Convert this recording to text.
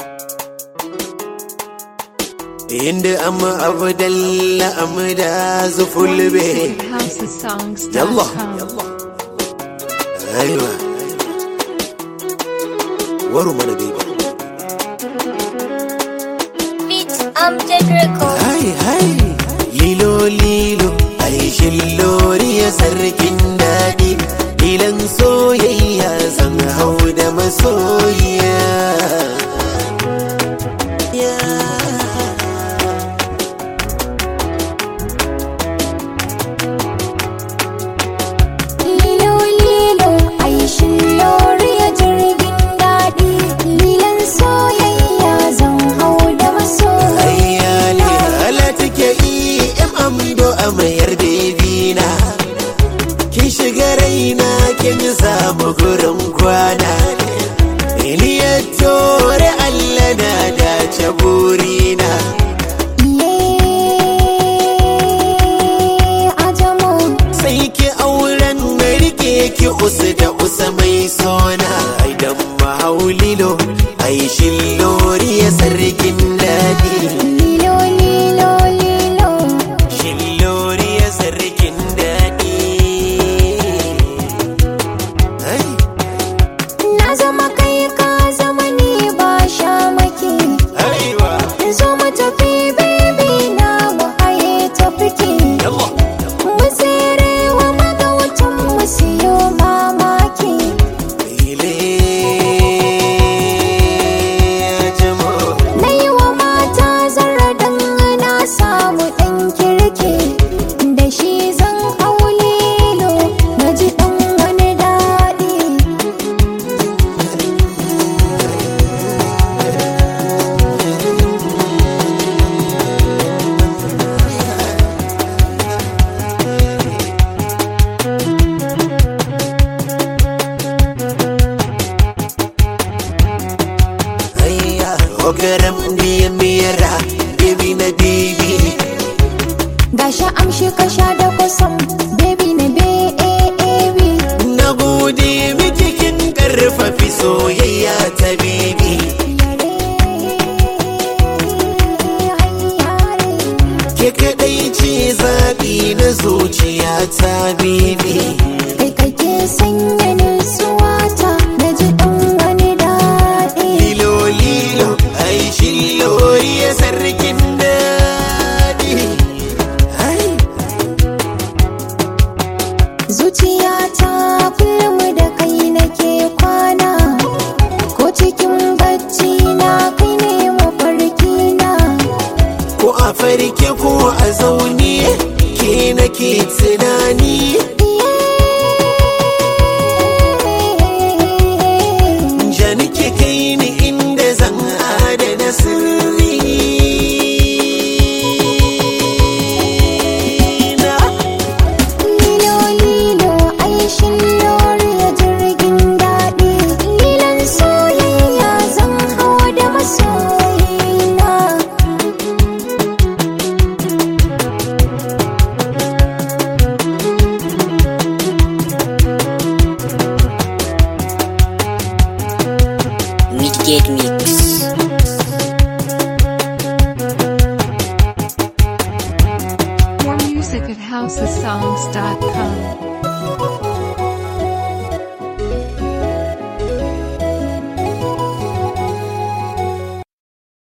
inda amma abdalla amda zufulbe HouseSongs.com. يلا ايوه ورو mana baby Beat Amjad Record. hai hai lilo lilo ai shilloriya sarkin daɗi ilan soyayya zan hau da masoyiya Lilo lilo aishin loriya jirgin daɗi lilan soyayya zan hau da masoyi ayyali ala take yi in amdo a mayar bebina kin shiga raina kin samu gurin kwana Iliya tore Allah na dace burina Iye ajamo sai ki auren na rike ki usu da usa mai sona idan mahaulilo ai shillori ya sarkin daɗi lilo lilo lilo shillori ya sarkin daɗi Ai, na zama kai ka zama ni ba sha maki aiwa zo mu tafi baby na mu haye tafiki yallah mu tsere wa magautan mu siyo mamaki ile jamo na yi wa mata zarra dan na samu ɗan kirki da shi zan hau lilo na ji ɗan wani daɗi ayya ogaram diya miyara baby na baby gashi amshi ka sha da kusan baby na baby na gode miki kin karfafi soyayya ta baby ke kadai ce zaɓi na zuciya ta baby kai kake sanya nutsuwa ta na ji ɗan wani daɗi lilo lilo ai shillori ya sarkin daɗi ai zuciyata kullum da kai nake kwana ko cikin bacci na kai ne mafarki na ko a farke ko a zaune ke nake tunani